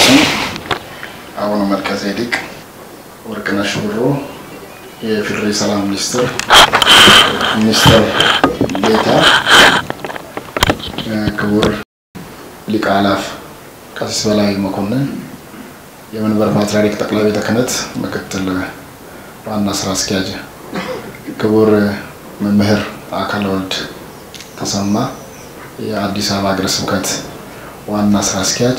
አባታችን አቡነ መልከጼዴቅ ወርቅነሽ ሽብሮ የፌዴራል ሰላም ሚኒስትር ሚኒስትር ዴኤታ፣ ክቡር ሊቀ አእላፍ ቀሲስ በላይ መኮንን የመንበር ፓትርያርክ ጠቅላይ ቤተ ክህነት ምክትል ዋና ስራ አስኪያጅ፣ ክቡር መምህር አካለ ወልድ ተሰማ የአዲስ አበባ ሀገረ ስብከት ዋና ስራ አስኪያጅ፣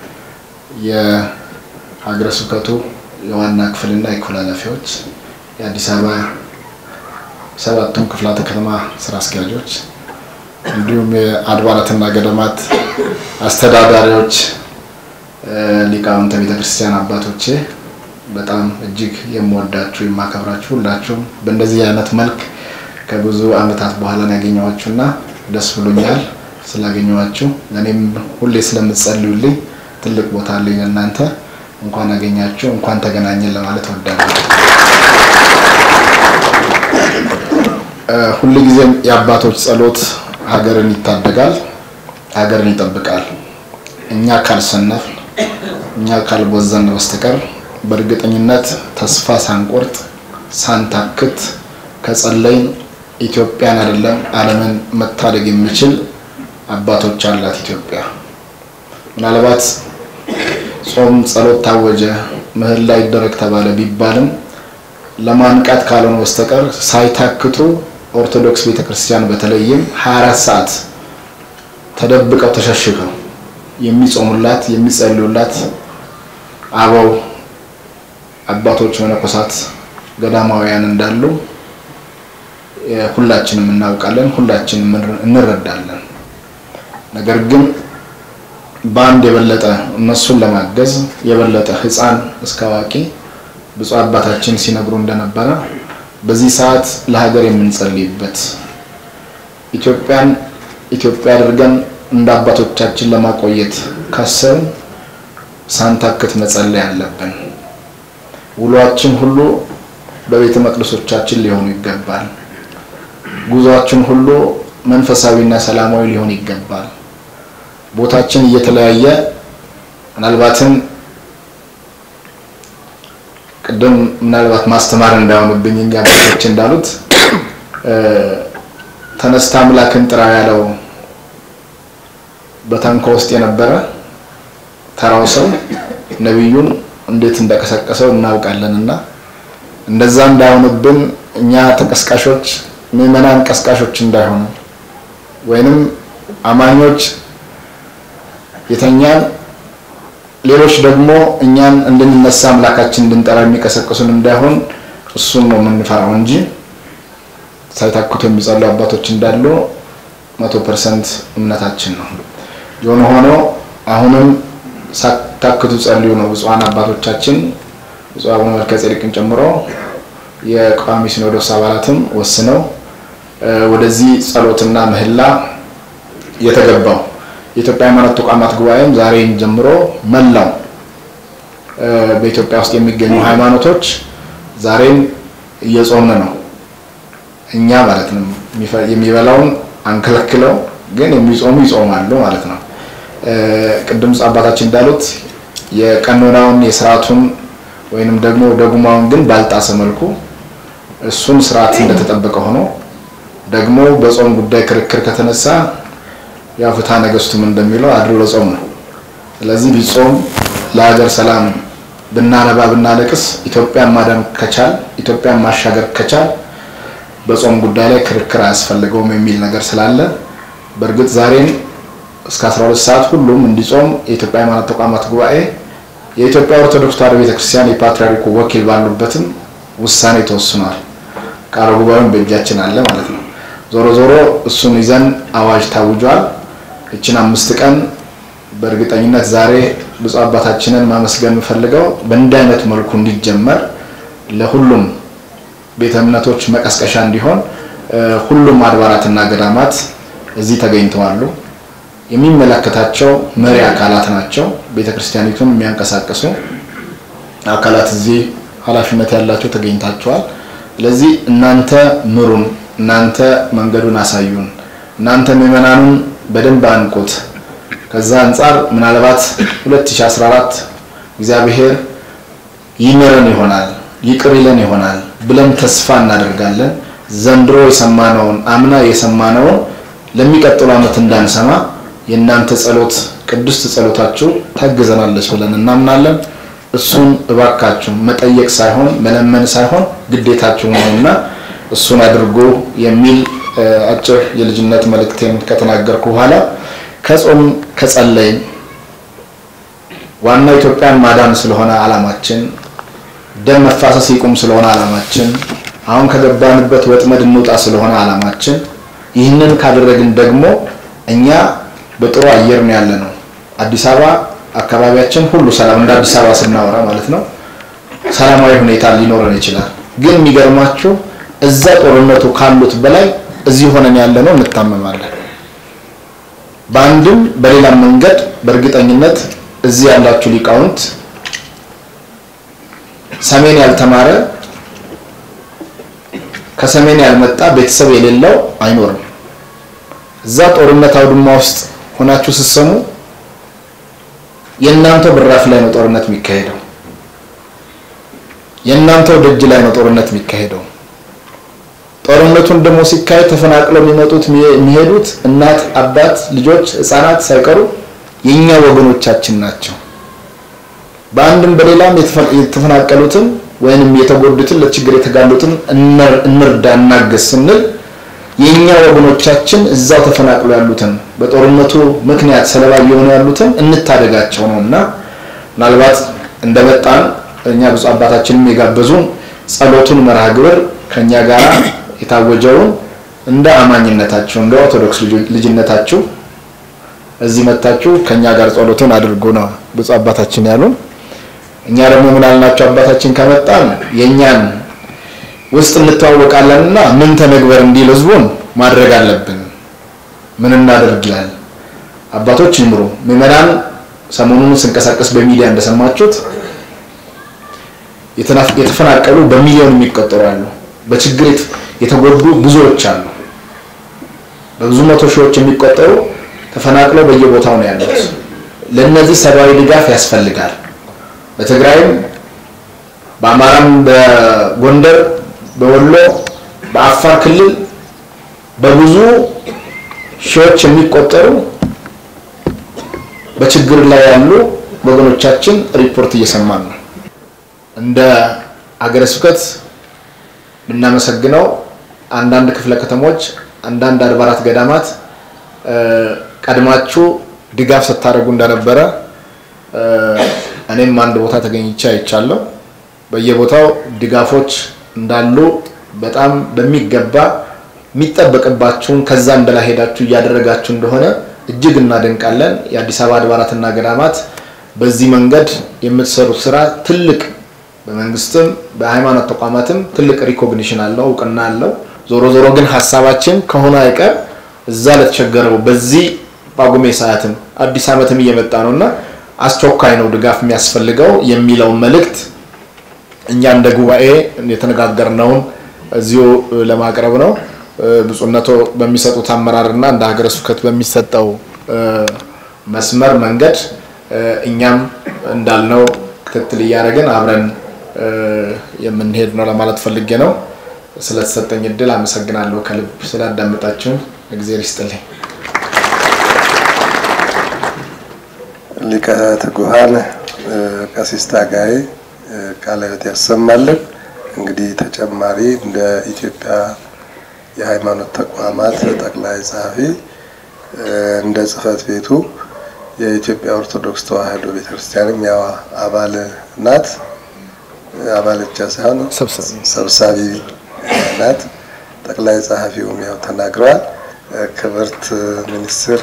የሀገረ ስብከቱ የዋና ክፍልና የክፍል ኃላፊዎች፣ የአዲስ አበባ ሰባቱም ክፍላተ ከተማ ስራ አስኪያጆች፣ እንዲሁም የአድባራትና ገዳማት አስተዳዳሪዎች፣ ሊቃውንተ ቤተ ክርስቲያን አባቶቼ በጣም እጅግ የምወዳችሁ የማከብራችሁ ሁላችሁም በእንደዚህ አይነት መልክ ከብዙ ዓመታት በኋላ ነው ያገኘኋችሁና ደስ ብሎኛል ስላገኘኋችሁ። እኔም ሁሌ ስለምትጸልዩልኝ ትልቅ ቦታ አለኝ ለእናንተ። እንኳን አገኛችሁ እንኳን ተገናኘን ለማለት እወዳለሁ። ሁልጊዜም የአባቶች ጸሎት ሀገርን ይታደጋል፣ ሀገርን ይጠብቃል። እኛ ካልሰነፍ እኛ ካልቦዘን በስተቀር በእርግጠኝነት ተስፋ ሳንቆርጥ ሳንታክት ከጸለይን ኢትዮጵያን አይደለም ዓለምን መታደግ የሚችል አባቶች አላት ኢትዮጵያ። ምናልባት ጾም ጸሎት ታወጀ፣ ምህላ ይደረግ ተባለ ቢባልም ለማንቃት ካልሆነ በስተቀር ሳይታክቱ ኦርቶዶክስ ቤተክርስቲያን በተለይም 24 ሰዓት ተደብቀው ተሸሽገው የሚጾሙላት የሚጸልዩላት አበው አባቶች መነኮሳት ገዳማውያን እንዳሉ ሁላችንም እናውቃለን፣ ሁላችንም እንረዳለን። ነገር ግን በአንድ የበለጠ እነሱን ለማገዝ የበለጠ ሕፃን እስከ አዋቂ ብፁዕ አባታችን ሲነግሩ እንደነበረ በዚህ ሰዓት ለሀገር የምንጸልይበት ኢትዮጵያን ኢትዮጵያ አድርገን እንደ አባቶቻችን ለማቆየት ካሰብን ሳንታክት መጸለይ አለብን። ውሏችን ሁሉ በቤተ መቅደሶቻችን ሊሆኑ ይገባል። ጉዟችን ሁሉ መንፈሳዊና ሰላማዊ ሊሆን ይገባል። ቦታችን እየተለያየ ምናልባትም ቅድም ምናልባት ማስተማር እንዳይሆንብኝ እንጂ አባቶች እንዳሉት ተነስታ አምላክን ጥራ ያለው በታንኳ ውስጥ የነበረ ተራው ሰው ነቢዩን እንዴት እንደቀሰቀሰው እናውቃለን። እና እንደዛ እንዳይሆንብን እኛ ተቀስቃሾች ምዕመናን ቀስቃሾች እንዳይሆኑ ወይንም አማኞች የተኛን ሌሎች ደግሞ እኛን እንድንነሳ አምላካችን እንድንጠራ የሚቀሰቅሱን እንዳይሆን እሱን ነው የምንፈራው እንጂ ሳይታክቱ የሚጸሉ አባቶች እንዳሉ መቶ ፐርሰንት እምነታችን ነው። የሆነ ሆኖ አሁንም ሳታክቱ ጸልዩ ነው ብፁዓን አባቶቻችን ብፁዕ አቡነ መልከጼዴቅን ጨምሮ የቋሚ ሲኖዶስ አባላትም ወስነው ወደዚህ ጸሎትና ምህላ የተገባው የኢትዮጵያ ሃይማኖት ተቋማት ጉባኤም ዛሬን ጀምሮ መላው በኢትዮጵያ ውስጥ የሚገኙ ሃይማኖቶች ዛሬም እየጾምን ነው። እኛ ማለት ነው የሚበላውን አንከለክለው፣ ግን የሚጾሙ ይጾማሉ ማለት ነው። ቅድም አባታችን እንዳሉት የቀኖናውን የስርዓቱን ወይንም ደግሞ ደጉማውን ግን ባልጣሰ መልኩ እሱን ስርዓት እንደተጠበቀ ሆኖ ደግሞ በጾም ጉዳይ ክርክር ከተነሳ ያው ፍትሐ ነገሥቱም እንደሚለው አድሮ ለጾም ነው። ስለዚህ ቢጾም ለሀገር ሰላም ብናነባ ብናለቅስ ኢትዮጵያን ማዳን ከቻል ኢትዮጵያን ማሻገር ከቻል በጾም ጉዳይ ላይ ክርክር አያስፈልገውም የሚል ነገር ስላለ በእርግጥ ዛሬም እስከ 12 ሰዓት ሁሉም እንዲጾም የኢትዮጵያ ሃይማኖት ተቋማት ጉባኤ የኢትዮጵያ ኦርቶዶክስ ተዋሕዶ ቤተክርስቲያን የፓትርያርኩ ወኪል ባሉበትም ውሳኔ ተወስኗል። ቃለ ጉባኤውን በእጃችን አለ ማለት ነው። ዞሮ ዞሮ እሱን ይዘን አዋጅ ታውጇል። እችን አምስት ቀን በእርግጠኝነት ዛሬ ብፁዕ አባታችንን ማመስገን የምፈልገው በእንዲህ አይነት መልኩ እንዲጀመር ለሁሉም ቤተ እምነቶች መቀስቀሻ እንዲሆን ሁሉም አድባራትና ገዳማት እዚህ ተገኝተዋሉ። የሚመለከታቸው መሪ አካላት ናቸው። ቤተ ክርስቲያኒቱን የሚያንቀሳቅሱ አካላት እዚህ ኃላፊነት ያላቸው ተገኝታቸዋል። ስለዚህ እናንተ ምሩን፣ እናንተ መንገዱን አሳዩን፣ እናንተ ምዕመናኑን በደንብ አንቁት። ከዛ አንጻር ምናልባት 2014 እግዚአብሔር ይምረን ይሆናል ይቅር ይለን ይሆናል ብለን ተስፋ እናደርጋለን። ዘንድሮ የሰማነውን አምና የሰማነውን ለሚቀጥሉ ዓመት እንዳንሰማ የእናንተ ጸሎት ቅድስት ጸሎታችሁ ታግዘናለች ብለን እናምናለን። እሱን እባካችሁ መጠየቅ ሳይሆን መለመን ሳይሆን ግዴታችሁ ነውና እሱን አድርጎ የሚል አጭር የልጅነት መልእክቴን ከተናገርኩ በኋላ ከጾም ከጸለይን ዋናው ኢትዮጵያን ማዳን ስለሆነ ዓላማችን፣ ደም መፋሰስ ይቁም ስለሆነ ዓላማችን፣ አሁን ከገባንበት ወጥመድ እንውጣ ስለሆነ ዓላማችን፣ ይህንን ካደረግን ደግሞ እኛ በጥሩ አየር ነው ያለ ነው። አዲስ አበባ አካባቢያችን ሁሉ ሰላም፣ እንደ አዲስ አበባ ስናወራ ማለት ነው ሰላማዊ ሁኔታ ሊኖረን ይችላል። ግን የሚገርማችሁ እዛ ጦርነቱ ካሉት በላይ እዚህ ሆነን ያለ ነው እንታመማለን። በአንድም በሌላም መንገድ በእርግጠኝነት እዚህ ያላችሁ ሊቃውንት ሰሜን ያልተማረ ከሰሜን ያልመጣ ቤተሰብ የሌለው አይኖርም። እዛ ጦርነት አውድማ ውስጥ ሆናችሁ ስትሰሙ የእናንተው ብራፍ ላይ ነው ጦርነት የሚካሄደው። የእናንተው ደጅ ላይ ነው ጦርነት የሚካሄደው። ጦርነቱን ደግሞ ሲካሄድ ተፈናቅለው የሚመጡት የሚሄዱት እናት፣ አባት፣ ልጆች፣ ህፃናት ሳይቀሩ የኛ ወገኖቻችን ናቸው። በአንድም በሌላም የተፈናቀሉትን ወይንም የተጎዱትን ለችግር የተጋሉትን እንርዳ እናገዝ ስንል የኛ ወገኖቻችን እዛው ተፈናቅለው ያሉትን በጦርነቱ ምክንያት ሰለባ እየሆኑ ያሉትን እንታደጋቸው ነው እና ምናልባት እንደመጣን እኛ ብፁዕ አባታችንም የጋበዙን ጸሎቱን መርሃ ግብር ከኛ ጋር የታወጀውን እንደ አማኝነታችሁ እንደ ኦርቶዶክስ ልጅነታችሁ እዚህ መታችሁ ከኛ ጋር ጸሎቱን አድርጉ ነው ብፁዕ አባታችን ያሉን። እኛ ደግሞ ምን አልናቸው? አባታችን ከመጣን የእኛን ውስጥ እንተዋወቃለንና ምን ተነግበር እንዲል ህዝቡን ማድረግ አለብን። ምን እናደርግ ይላል። አባቶች ይምሩ። ምዕመናን ሰሞኑን ስንቀሳቀስ በሚዲያ እንደሰማችሁት የተፈናቀሉ በሚሊዮን የሚቆጠሩ አሉ። በችግር የተጎዱ ብዙዎች አሉ። በብዙ መቶ ሺዎች የሚቆጠሩ ተፈናቅለው በየቦታው ነው ያሉት። ለነዚህ ሰብአዊ ድጋፍ ያስፈልጋል። በትግራይም፣ በአማራም፣ በጎንደር፣ በወሎ፣ በአፋር ክልል በብዙ ሺዎች የሚቆጠሩ በችግር ላይ ያሉ ወገኖቻችን ሪፖርት እየሰማን ነው። እንደ ሀገረ ስብከት ብናመሰግነው አንዳንድ ክፍለ ከተሞች፣ አንዳንድ አድባራት ገዳማት ቀድማችሁ ድጋፍ ስታደርጉ እንደነበረ እኔም አንድ ቦታ ተገኝቼ አይቻለሁ። በየቦታው ድጋፎች እንዳሉ በጣም በሚገባ የሚጠበቅባችሁን ከዛም በላይ ሄዳችሁ እያደረጋችሁ እንደሆነ እጅግ እናደንቃለን። የአዲስ አበባ አድባራትና ገዳማት በዚህ መንገድ የምትሰሩት ስራ ትልቅ በመንግስትም በሃይማኖት ተቋማትም ትልቅ ሪኮግኒሽን አለው፣ እውቅና አለው። ዞሮ ዞሮ ግን ሀሳባችን ከሆነ አይቀር እዛ ለተቸገረው በዚህ ጳጉሜ ሰዓትም አዲስ ዓመትም እየመጣ ነው እና አስቸኳይ ነው ድጋፍ የሚያስፈልገው የሚለውን መልእክት እኛ እንደ ጉባኤ የተነጋገርነውን እዚሁ ለማቅረብ ነው። ብፁዕነቶ በሚሰጡት አመራርና እንደ ሀገረ ስብከት በሚሰጠው መስመር መንገድ እኛም እንዳልነው ክትትል እያደረግን አብረን የምንሄድ ነው ለማለት ፈልጌ ነው። ስለተሰጠኝ እድል አመሰግናለሁ። ከልብ ስላዳመጣችሁን እግዜር ይስጥልኝ። ሊቀ ትጉሃን ቀሲስ ታጋይ ቃለ ሕይወት ያሰማልን። እንግዲህ ተጨማሪ እንደ ኢትዮጵያ የሃይማኖት ተቋማት ጠቅላይ ጸሐፊ እንደ ጽሕፈት ቤቱ የኢትዮጵያ ኦርቶዶክስ ተዋሕዶ ቤተክርስቲያንም ያው አባል ናት። አባል ብቻ ሳይሆን ሰብሳቢ ናት። ጠቅላይ ጸሐፊውም ያው ተናግረዋል። ክብርት ሚኒስትር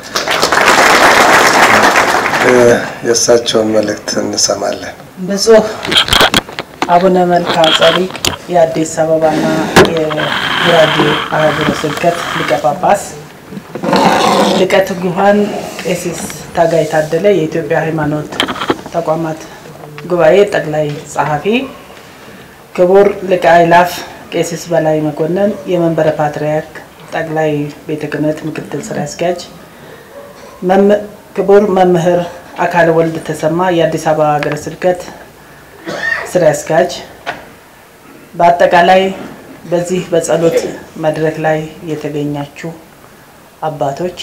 የእሳቸውን መልእክት እንሰማለን። ብፁዕ አቡነ መልክዓ ጸዲቅ የአዲስ አበባና የጉራጌ አህጉረ ስብከት ሊቀ ጳጳስ፣ ሊቀ ትጉሃን ቄሲስ ታጋይ ታደለ የኢትዮጵያ ሃይማኖት ተቋማት ጉባኤ ጠቅላይ ጸሐፊ፣ ክቡር ሊቀ አእላፍ ቄሲስ በላይ መኮንን የመንበረ ፓትርያርክ ጠቅላይ ቤተ ክህነት ምክትል ስራ አስኪያጅ፣ ክቡር መምህር አካለ ወልድ ተሰማ የአዲስ አበባ ሀገረ ስብከት ስራ አስኪያጅ፣ በአጠቃላይ በዚህ በጸሎት መድረክ ላይ የተገኛችሁ አባቶች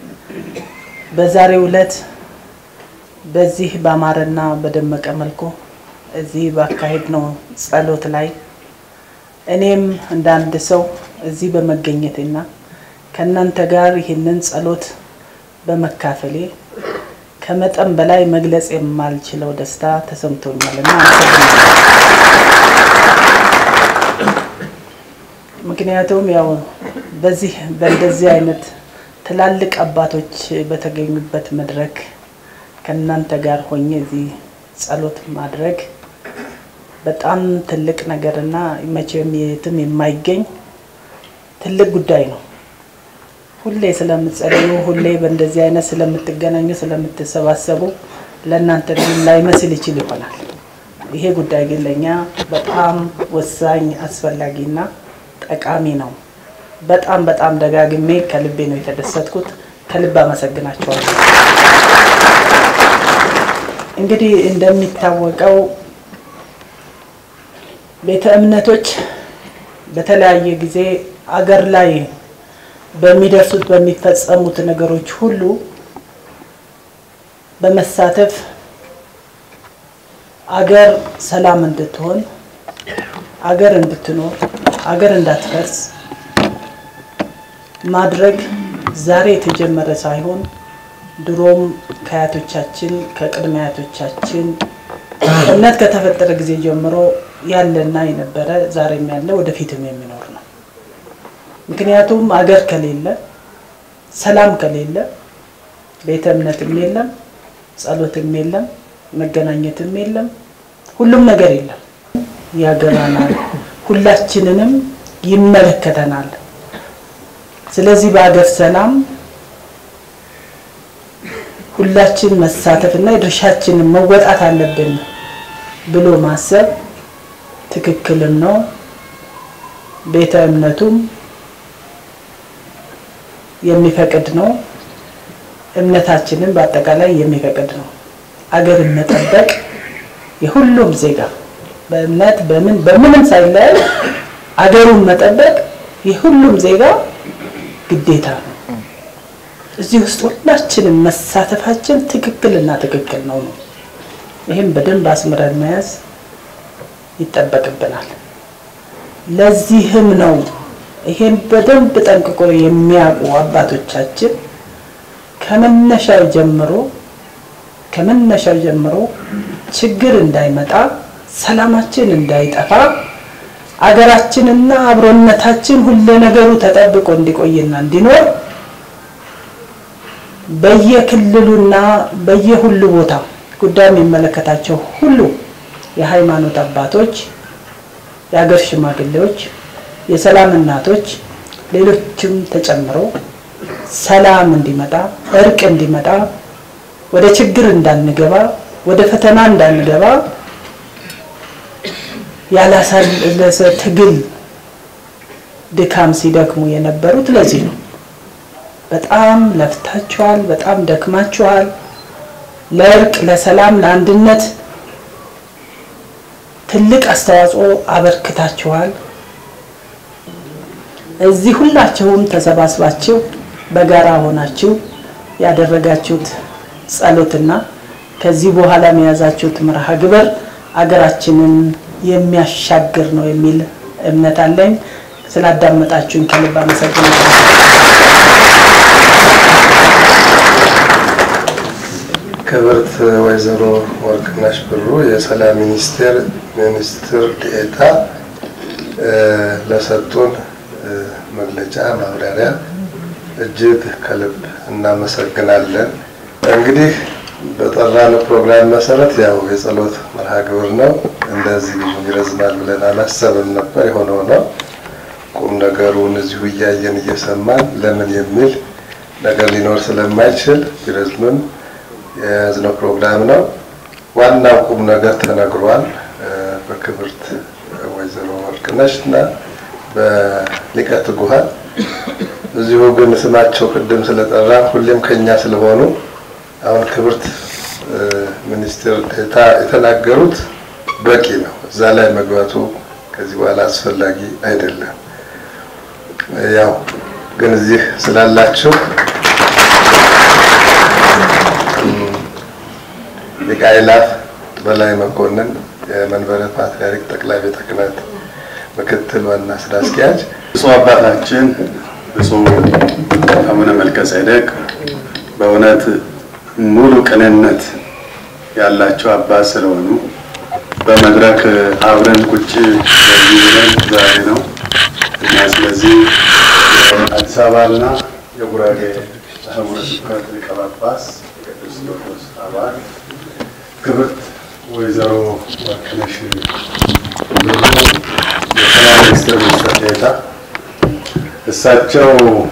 በዛሬው ዕለት በዚህ በአማረና በደመቀ መልኩ እዚህ ባካሄድ ነው ጸሎት ላይ እኔም እንደ አንድ ሰው እዚህ በመገኘቴና ከእናንተ ጋር ይህንን ጸሎት በመካፈሌ ከመጠን በላይ መግለጽ የማልችለው ደስታ ተሰምቶኛል እና ምክንያቱም ያው በዚህ በእንደዚህ አይነት ትላልቅ አባቶች በተገኙበት መድረክ ከእናንተ ጋር ሆኜ እዚህ ጸሎት ማድረግ በጣም ትልቅ ነገርና መቼም የትም የማይገኝ ትልቅ ጉዳይ ነው። ሁሌ ስለምትጸልዩ፣ ሁሌ በእንደዚህ አይነት ስለምትገናኙ፣ ስለምትሰባሰቡ ለእናንተ ግን ላይመስል ይችል ይሆናል። ይሄ ጉዳይ ግን ለእኛ በጣም ወሳኝ አስፈላጊና ጠቃሚ ነው። በጣም በጣም ደጋግሜ ከልቤ ነው የተደሰትኩት። ከልብ አመሰግናቸዋለሁ። እንግዲህ እንደሚታወቀው ቤተ እምነቶች በተለያየ ጊዜ አገር ላይ በሚደርሱት በሚፈጸሙት ነገሮች ሁሉ በመሳተፍ አገር ሰላም እንድትሆን አገር እንድትኖር አገር እንዳትፈርስ ማድረግ ዛሬ የተጀመረ ሳይሆን ድሮም ከአያቶቻችን ከቅድመ አያቶቻችን እምነት ከተፈጠረ ጊዜ ጀምሮ ያለና የነበረ ዛሬም ያለ ወደፊትም የሚኖር ነው። ምክንያቱም አገር ከሌለ ሰላም ከሌለ ቤተ እምነትም የለም፣ ጸሎትም የለም፣ መገናኘትም የለም፣ ሁሉም ነገር የለም። ያገባናል፣ ሁላችንንም ይመለከተናል። ስለዚህ በአገር ሰላም ሁላችን መሳተፍ እና የድርሻችንን መወጣት አለብን ብሎ ማሰብ ትክክልም ነው። ቤተ እምነቱም የሚፈቅድ ነው። እምነታችንን በአጠቃላይ የሚፈቅድ ነው። አገርን መጠበቅ የሁሉም ዜጋ በእምነት በምን በምንም ሳይለያይ አገሩን መጠበቅ የሁሉም ዜጋ ግዴታ ነው። እዚህ ውስጥ ሁላችንም መሳተፋችን ትክክልና ትክክል ነው ነው። ይህም በደንብ አስምረን መያዝ ይጠበቅብናል። ለዚህም ነው ይሄን በደንብ ጠንቅቆ የሚያውቁ አባቶቻችን ከመነሻው ጀምሮ ከመነሻው ጀምሮ ችግር እንዳይመጣ ሰላማችን እንዳይጠፋ አገራችንና አብሮነታችን ሁሉ ነገሩ ተጠብቆ እንዲቆይና እንዲኖር በየክልሉና በየሁሉ ቦታ ጉዳይ የሚመለከታቸው ሁሉ የሃይማኖት አባቶች፣ የሀገር ሽማግሌዎች፣ የሰላም እናቶች፣ ሌሎችም ተጨምረው ሰላም እንዲመጣ እርቅ እንዲመጣ ወደ ችግር እንዳንገባ ወደ ፈተና እንዳንገባ ያላሳለሰ ትግል ድካም ሲደክሙ የነበሩት ለዚህ ነው። በጣም ለፍታችኋል፣ በጣም ደክማችኋል። ለእርቅ፣ ለሰላም፣ ለአንድነት ትልቅ አስተዋጽኦ አበርክታችኋል። እዚህ ሁላችሁም ተሰባስባችሁ በጋራ ሆናችሁ ያደረጋችሁት ጸሎትና ከዚህ በኋላ የያዛችሁት መርሃ ግብር አገራችንን የሚያሻግር ነው የሚል እምነት አለኝ። ስላዳመጣችሁኝ ከልብ አመሰግናለሁ። ክብርት ወይዘሮ ወርቅነሽ ብሩ የሰላም ሚኒስቴር ሚኒስትር ዴኤታ ለሰጡን መግለጫ ማብራሪያ እጅግ ከልብ እናመሰግናለን። እንግዲህ በጠራነው ፕሮግራም መሰረት ያው የጸሎት መርሃ ግብር ነው። እንደዚህ ብዙ ይረዝማል ብለን አላሰብም ነበር። የሆነው ነው ቁም ነገሩን እዚሁ እያየን እየሰማን ለምን የሚል ነገር ሊኖር ስለማይችል ቢረዝምም የያዝነው ፕሮግራም ነው። ዋናው ቁም ነገር ተነግሯል በክብርት ወይዘሮ ወርቅነሽ እና በሊቀ ትጉሃን። እዚሁ ግን ስማቸው ቅድም ስለጠራ ሁሌም ከኛ ስለሆኑ አሁን ክብርት ሚኒስትር ዴኤታ የተናገሩት በቂ ነው። እዛ ላይ መግባቱ ከዚህ በኋላ አስፈላጊ አይደለም። ያው ግን እዚህ ስላላችሁ ሊቀ አእላፍ በላይ መኮንን የመንበረ ፓትርያርክ ጠቅላይ ቤተ ክህነት ምክትል ዋና ስራ አስኪያጅ፣ ብፁዕ አባታችን ብፁዕ አቡነ መልከ ጼዴቅ በእውነት ሙሉ ቅንነት ያላቸው አባት ስለሆኑ በመድረክ አብረን ቁጭ በዚህ ብለን ዛሬ ነው እና ስለዚህ የአዲስ አበባና የጉራጌ ሀገረ ስብከት ሊቀ ጳጳስ የቅዱስ ሲኖዶስ አባል ክብርት ወይዘሮ ወርቅነሽ ብሩ የሰላም ሚኒስትር ሚኒስትር ዴኤታ እሳቸው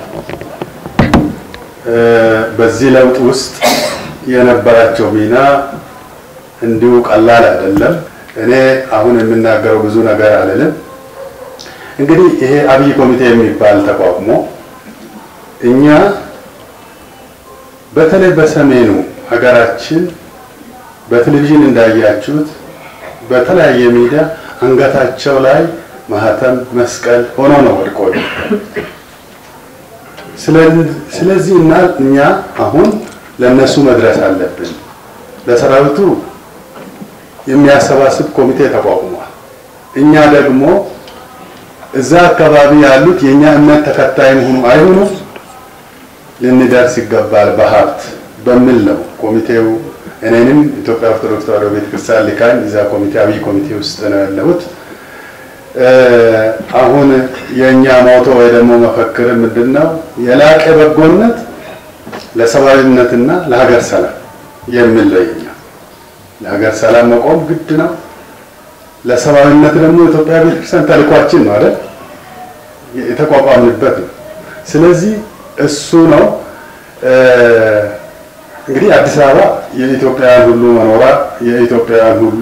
በዚህ ለውጥ ውስጥ የነበራቸው ሚና እንዲሁ ቀላል አይደለም። እኔ አሁን የምናገረው ብዙ ነገር አልልም። እንግዲህ ይሄ አብይ ኮሚቴ የሚባል ተቋቁሞ እኛ በተለይ በሰሜኑ ሀገራችን በቴሌቪዥን እንዳያችሁት በተለያየ ሚዲያ አንገታቸው ላይ ማህተም መስቀል ሆኖ ነው ወድቆ ስለዚህ እና እኛ አሁን ለነሱ መድረስ አለብን። ለሰራዊቱ የሚያሰባስብ ኮሚቴ ተቋቁሟል። እኛ ደግሞ እዛ አካባቢ ያሉት የእኛ እምነት ተከታይ መሆኑ አይሆኑ ልንደርስ ይገባል በሀብት በሚል ነው ኮሚቴው እኔንም ኢትዮጵያ ኦርቶዶክስ ተዋሕዶ ቤተክርስቲያን ልካኝ እዛ ኮሚቴ አብይ ኮሚቴ ውስጥ ነው ያለሁት። አሁን የእኛ ሞቶ ወይ ደግሞ መፈክር ምንድን ነው? የላቀ በጎነት ለሰብአዊነትና ለሀገር ሰላም የሚል ነው የኛ። ለሀገር ሰላም መቆም ግድ ነው። ለሰብአዊነት ደግሞ ኢትዮጵያ ቤተክርስቲያን ተልኳችን ነው አይደል? የተቋቋምንበት ነው። ስለዚህ እሱ ነው እንግዲህ አዲስ አበባ የኢትዮጵያውያን ሁሉ መኖሪያ፣ የኢትዮጵያውያን ሁሉ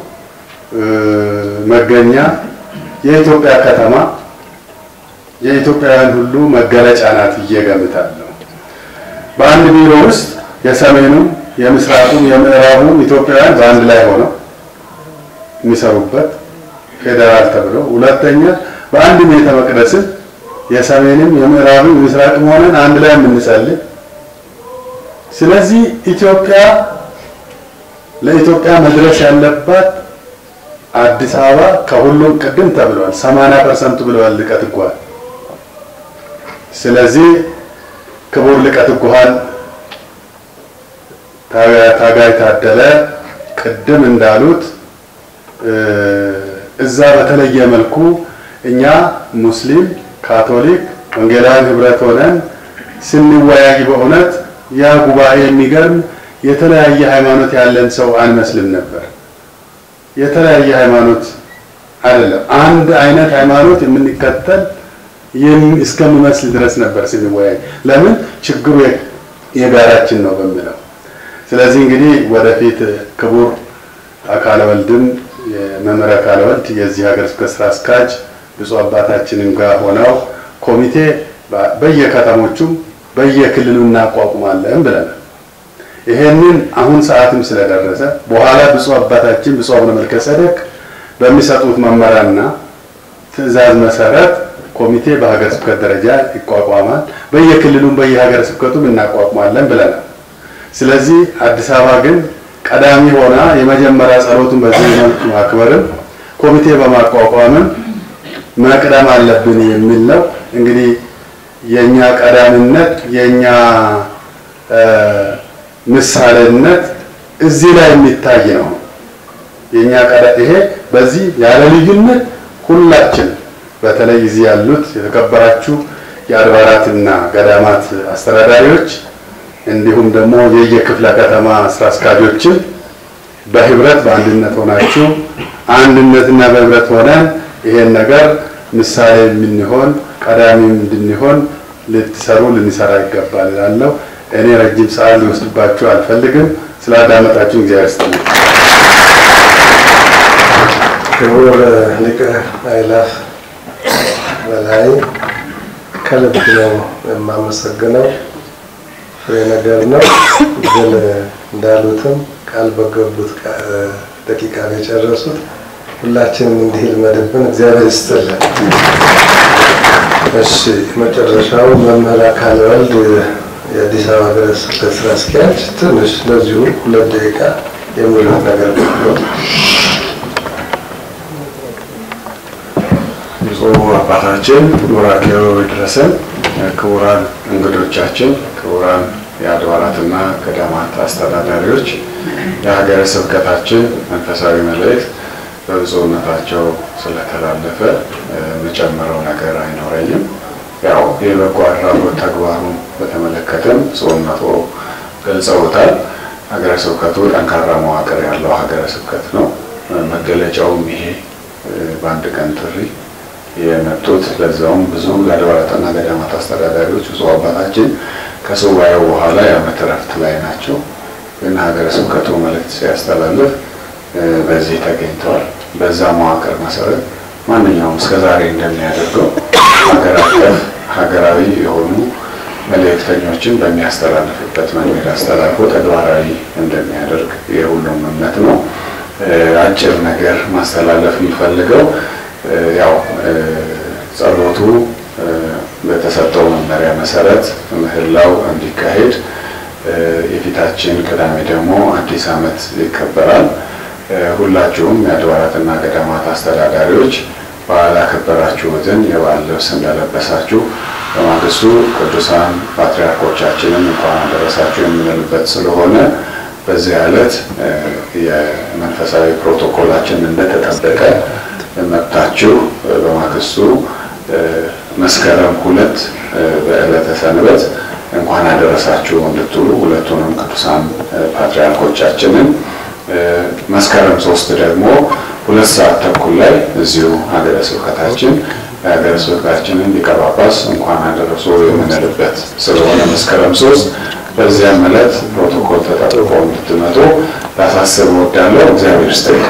መገኛ፣ የኢትዮጵያ ከተማ፣ የኢትዮጵያውያን ሁሉ መገለጫ ናት ብዬ እገምታለሁ። በአንድ ቢሮ ውስጥ የሰሜኑም፣ የምስራቁም፣ የምዕራቡም ኢትዮጵያውያን በአንድ ላይ ሆነው የሚሰሩበት ፌዴራል ተብሎ፣ ሁለተኛ በአንድ ቤተ መቅደስም የሰሜንም፣ የምዕራብም፣ የምስራቅም ሆነን አንድ ላይ የምንጸልይ ስለዚህ ኢትዮጵያ ለኢትዮጵያ መድረስ ያለባት አዲስ አበባ ከሁሉም ቅድም ተብሏል፣ 80 ፐርሰንቱ ብለዋል ሊቀ ትጉሃን። ስለዚህ ክቡር ሊቀ ትጉሃን ታጋይ ታደለ ቅድም እንዳሉት እዛ በተለየ መልኩ እኛ ሙስሊም፣ ካቶሊክ፣ ወንጌላውያን ህብረት ሆነን ስንወያይ በእውነት ያ ጉባኤ የሚገርም የተለያየ ሃይማኖት ያለን ሰው አንመስልም ነበር። የተለያየ ሃይማኖት አይደለም፣ አንድ አይነት ሃይማኖት የምንከተል እስከሚመስል ድረስ ነበር ስንወያይ። ለምን ችግሩ የጋራችን ነው በሚለው። ስለዚህ እንግዲህ ወደፊት ክቡር አካለ ወልድም የመምህር አካለ ወልድ የዚህ ሀገረ ስብከት ስራ አስኪያጅ ብፁዕ አባታችንም ጋር ሆነው ኮሚቴ በየከተሞቹም በየክልሉ እናቋቁማለን ብለናል። ይሄንን አሁን ሰዓትም ስለደረሰ በኋላ ብፁዕ አባታችን ብፁዕ አቡነ መልከ ጼዴቅ በሚሰጡት መመሪያና ትዕዛዝ መሰረት ኮሚቴ በሀገረ ስብከት ደረጃ ይቋቋማል። በየክልሉም በየሀገረ ስብከቱም እናቋቁማለን ብለናል። ስለዚህ አዲስ አበባ ግን ቀዳሚ ሆና የመጀመሪያ ጸሎቱን በዚህ መልክ ማክበርም ኮሚቴ በማቋቋምም መቅደም አለብን የሚል ነው እንግዲህ የኛ ቀዳሚነት የኛ ምሳሌነት እዚህ ላይ የሚታይ ነው። የኛ ቀዳ ይሄ በዚህ ያለ ልዩነት ሁላችን በተለይ እዚህ ያሉት የተከበራችሁ የአድባራትና ገዳማት አስተዳዳሪዎች እንዲሁም ደግሞ የየክፍለ ከተማ ስራ አስኪያጆችን በህብረት በአንድነት ሆናችሁ አንድነትና በህብረት ሆነን ይሄን ነገር ምሳሌ የምንሆን ቀዳሚ እንድንሆን ልትሰሩ ልንሰራ ይገባል እላለሁ። እኔ ረጅም ሰዓት ሊወስድባችሁ አልፈልግም። ስላዳመጣችሁ እግዚአብሔር ይስጥልኝ። ክቡር ሊቀ አእላፍ በላይ ከልብ ነው የማመሰግነው። ፍሬ ነገር ነው፣ ግን እንዳሉትም ቃል በገቡት ደቂቃ ነው የጨረሱት። ሁላችንም እንዲህ ልመድብን እግዚአብሔር ይስጥልን። እሺ መጨረሻው መምህር አካለ ወልድ የአዲስ አበባ ሀገረ ስብከት ስራ አስኪያጅ ትንሽ ለዚሁ ሁለት ደቂቃ የሚሉት ነገር ነው። ብፁዕ አባታችን ቡራኬው ይድረሰን። ክቡራን እንግዶቻችን፣ ክቡራን የአድባራትና ገዳማት አስተዳዳሪዎች፣ የሀገረ ስብከታችን መንፈሳዊ መልእክት በብፁዕነታቸው ስለተላለፈ የምጨምረው ነገር አይኖረኝም። ያው የበጎ አድራጎት ተግባሩን በተመለከተም ብፁዕነቶ ገልጸውታል። ሀገረ ስብከቱ ጠንካራ መዋቅር ያለው ሀገረ ስብከት ነው። መገለጫውም ይሄ በአንድ ቀን ጥሪ የመጡት ለዛውም ብዙ የአድባራትና ገዳማት አስተዳዳሪዎች ብፁዕ አባታችን ከሱባኤው በኋላ የዓመት እረፍት ላይ ናቸው። ግን ሀገረ ስብከቱ መልእክት ሲያስተላልፍ በዚህ ተገኝተዋል። በዛ መዋቅር መሰረት ማንኛውም እስከዛሬ እንደሚያደርገው ሀገር አቀፍ ሀገራዊ የሆኑ መልእክተኞችን በሚያስተላልፍበት መንገድ አስተላልፎ ተግባራዊ እንደሚያደርግ የሁሉም እምነት ነው። አጭር ነገር ማስተላለፍ የሚፈልገው ያው ጸሎቱ በተሰጠው መመሪያ መሰረት ምህላው እንዲካሄድ የፊታችን ቅዳሜ ደግሞ አዲስ ዓመት ይከበራል። ሁላችሁም የአድባራትና ገዳማት አስተዳዳሪዎች በዓል ያከበራችሁትን የበዓል ልብስ እንደለበሳችሁ በማግስቱ ቅዱሳን ፓትርያርኮቻችንን እንኳን አደረሳችሁ የምንልበት ስለሆነ በዚህ ዕለት የመንፈሳዊ ፕሮቶኮላችን እንደተጠበቀ መጥታችሁ በማግስቱ መስከረም ሁለት በዕለተ ሰንበት እንኳን አደረሳችሁ እንድትሉ ሁለቱንም ቅዱሳን ፓትርያርኮቻችንን መስከረም ሶስት ደግሞ ሁለት ሰዓት ተኩል ላይ እዚሁ ሀገረ ስብከታችን የሀገረ ስብከታችንን ሊቀ ጳጳስ እንኳን አደረሶ የምንልበት ስለሆነ መስከረም ሶስት በዚያም ዕለት ፕሮቶኮል ተጠብቆ እንድትመጡ ላሳስብ እወዳለሁ። እግዚአብሔር ይስጥልኝ።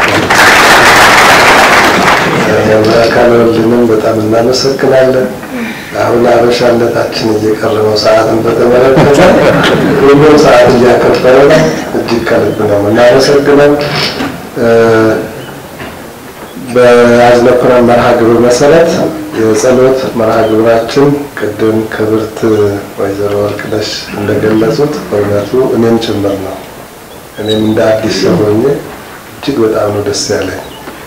አካል ወልድንም በጣም እናመሰግናለን። አሁን አበሻነታችን እየቀረበው ሰዓትን በተመለከተ ሁሉም ሰዓት እያከበረ ነው። እጅግ ከልብ ነው የምናመሰግነው። በያዝነው መርሃ ግብር መሰረት የጸሎት መርሃ ግብራችን ቅድም ክብርት ወይዘሮ ወርቅነሽ እንደገለጹት በእውነቱ እኔም ጭምር ነው። እኔም እንደ አዲስ ሰው ሆኜ እጅግ በጣም ነው ደስ ያለኝ።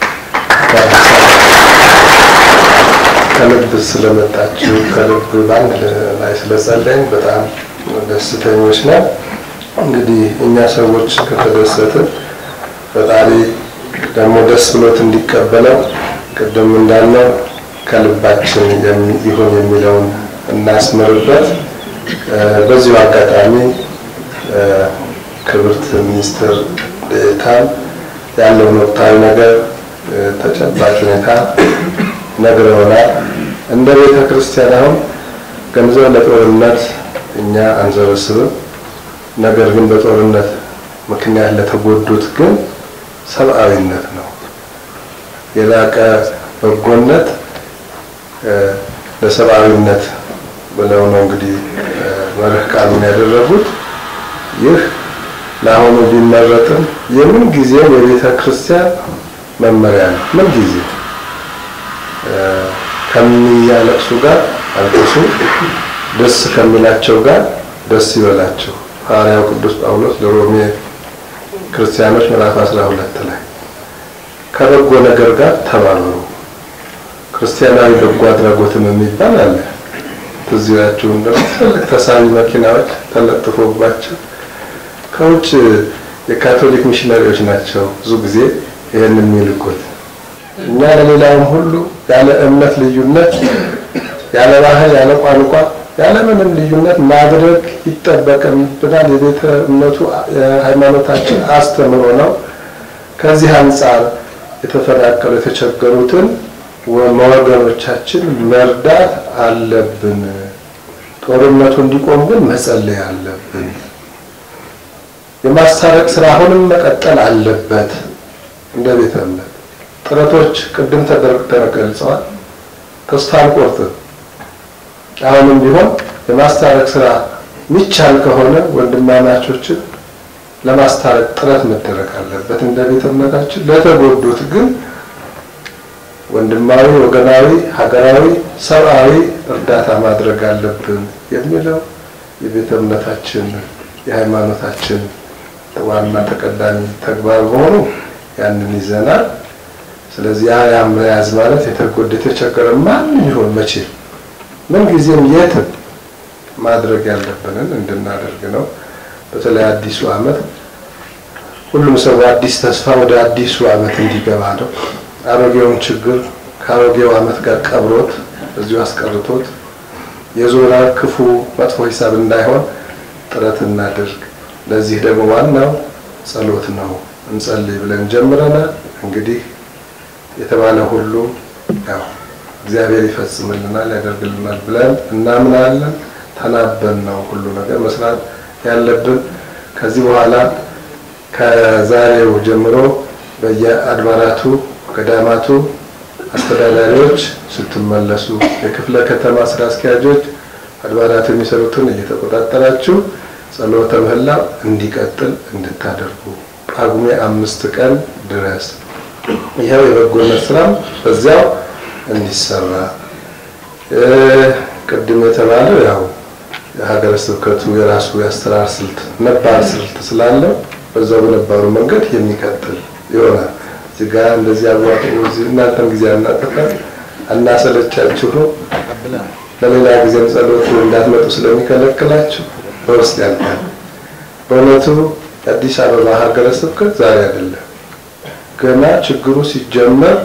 ከልብ ስለመጣችሁ ከልብ ባንድ ላይ ስለጸለይን በጣም ደስተኞች ነን። እንግዲህ እኛ ሰዎች ከተደሰትን ፈጣሪ ደግሞ ደስ ብሎት እንዲቀበለው ቅድም እንዳልነው ከልባችን ይሁን የሚለውን እናስምርበት። በዚሁ አጋጣሚ ክብርት ሚኒስትር ዴኤታም ያለውን ወቅታዊ ነገር ተጨባጭ ሁኔታ ነግረውናል። እንደ ቤተ ክርስቲያን አሁን ገንዘብ ለጦርነት እኛ አንሰበስብም። ነገር ግን በጦርነት ምክንያት ለተጎዱት ግን ሰብአዊነት ነው የላቀ በጎነት ለሰብአዊነት ብለው ነው እንግዲህ መርህ ቃሉን ያደረጉት። ይህ ለአሁኑ ቢመረጥም የምን ጊዜም የቤተ ክርስቲያን መመሪያ ነው። ምን ጊዜ ከሚያለቅሱ ጋር አልቅሱ፣ ደስ ከሚላቸው ጋር ደስ ይበላቸው። ሐዋርያው ቅዱስ ጳውሎስ ለሮሜ ክርስቲያኖች ምዕራፍ 12 ላይ ከበጎ ነገር ጋር ተባበሩ። ክርስቲያናዊ በጎ አድራጎትም የሚባል አለ። ትዝ ይላችሁ እንደው ትልቅ ተሳቢ መኪናዎች ተለጥፎባቸው ከውጭ የካቶሊክ ሚሽነሪዎች ናቸው ብዙ ጊዜ ይህን የሚልኩት። እኛ ለሌላውም ሁሉ ያለ እምነት ልዩነት፣ ያለ ባህል፣ ያለ ቋንቋ፣ ያለ ምንም ልዩነት ማድረግ ይጠበቅብናል። የቤተ እምነቱ ሃይማኖታችን አስተምሮ ነው። ከዚህ አንጻር የተፈናቀሉ የተቸገሩትን ወገኖቻችን መርዳት አለብን። ጦርነቱ እንዲቆም ግን መጸለይ አለብን። የማስታረቅ ስራ አሁንም መቀጠል አለበት። እንደ ቤተ እምነት ጥረቶች ቅድም ተገልጸዋል። ተስፋ አንቆርጥም። አሁንም ቢሆን የማስታረቅ ስራ ሚቻል ከሆነ ወንድማማቾችን ለማስታረቅ ጥረት መደረግ አለበት እንደ ቤተ እምነታችን። ለተጎዱት ግን ወንድማዊ፣ ወገናዊ፣ ሀገራዊ፣ ሰብአዊ እርዳታ ማድረግ አለብን የሚለው የቤተ እምነታችን የሃይማኖታችን ዋና ተቀዳሚ ተግባር መሆኑ ያንን ይዘናል። ስለዚህ ያ ያ መያዝ ማለት የተጎዳ የተቸገረ ማንም ይሁን መቼ ምን ጊዜም የትም ማድረግ ያለብንን እንድናደርግ ነው። በተለይ አዲሱ ዓመት ሁሉም ሰው አዲስ ተስፋ ወደ አዲሱ ዓመት እንዲገባ ነው። አሮጌውን ችግር ከአሮጌው ዓመት ጋር ቀብሮት እዚሁ አስቀርቶት የዞራ ክፉ መጥፎ ሂሳብ እንዳይሆን ጥረት እናድርግ። ለዚህ ደግሞ ዋናው ጸሎት ነው። እንጸልይ ብለን ጀምረናል። እንግዲህ የተባለ ሁሉ ያው እግዚአብሔር ይፈጽምልናል፣ ያደርግልናል ብለን እናምናለን። ተናበን ነው ሁሉ ነገር መስራት ያለብን። ከዚህ በኋላ ከዛሬው ጀምሮ በየአድባራቱ ገዳማቱ አስተዳዳሪዎች ስትመለሱ፣ የክፍለ ከተማ ስራ አስኪያጆች አድባራት የሚሰሩትን እየተቆጣጠራችሁ ጸሎተ ምህላ እንዲቀጥል እንድታደርጉ ጳጉሜ አምስት ቀን ድረስ ይኸው የበጎነት ስራም በዚያው እንዲሰራ ቅድም የተባለው ያው የሀገረ ስብከቱ የራሱ የአሰራር ስልት ነባር ስልት ስላለው በዛው በነባሩ መንገድ የሚቀጥል ይሆናል። እዚህ ጋር እንደዚህ አዋጡ እዚህ እናንተም ጊዜ አናጠፋም አናሰለቻችሁ ነው። ለሌላ ጊዜም ጸሎት እንዳትመጡ ስለሚከለክላችሁ በውስጥ ያልቃል። በእውነቱ የአዲስ አበባ ሀገረ ስብከት ዛሬ አይደለም ገና ችግሩ ሲጀመር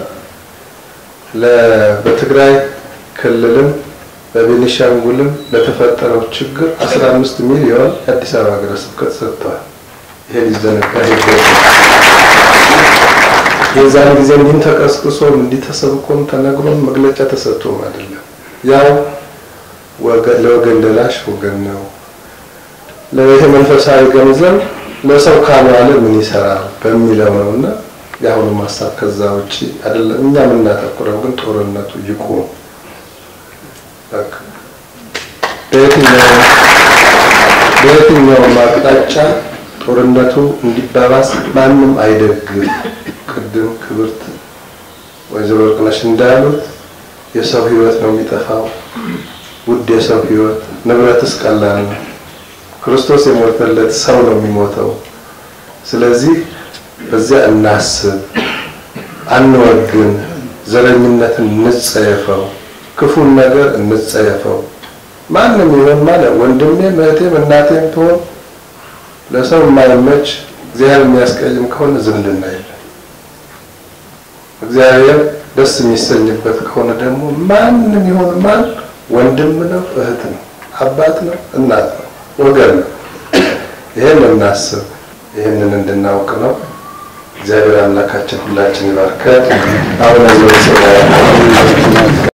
በትግራይ ክልልም በቤኒሻንጉልም ለተፈጠረው ችግር 15 ሚሊዮን የአዲስ አበባ ሀገረ ስብከት ሰጥተዋል። ይሄ ሊዘነጋ የዛን ጊዜ እንዲህም ተቀስቅሶም እንዲህ ተሰብኮም ተነግሮም መግለጫ ተሰጥቶም አይደለም። ያው ለወገን ደራሽ ወገን ነው። ለይሄ መንፈሳዊ ገንዘብ ለሰው ካልዋለ ምን ይሰራል በሚለው ነውና የአሁኑ ሀሳብ ከዛ ውጪ አይደለም። እኛ የምናተኩረው ግን ጦርነቱ ይቁም። በቃ በየትኛውም በየትኛውም አቅጣጫ ጦርነቱ እንዲባባስ ማንም አይደግም። ቅድም ክብርት ወይዘሮ ወርቅነሽ እንዳሉት የሰው ሕይወት ነው የሚጠፋው። ውድ የሰው ሕይወት ንብረትስ ቀላል ነው። ክርስቶስ የሞተለት ሰው ነው የሚሞተው። ስለዚህ በዚያ እናስብ፣ አንወግን፣ ዘረኝነትን እንጸየፈው፣ ክፉን ነገር እንጸየፈው። ማንም ይሆን ማለት ወንድሜም እህቴም እናቴም ትሆን ለሰው የማይመች እግዚአብሔር የሚያስቀይም ከሆነ ዝምድና የለም። እግዚአብሔር ደስ የሚሰኝበት ከሆነ ደግሞ ማንም ይሆን ማን ወንድም ነው፣ እህት ነው፣ አባት ነው፣ እናት ነው፣ ወገን ነው። ይሄን እናስብ፣ ይህንን እንድናውቅ ነው። እግዚአብሔር አምላካችን ሁላችን ይባርከን። አሁን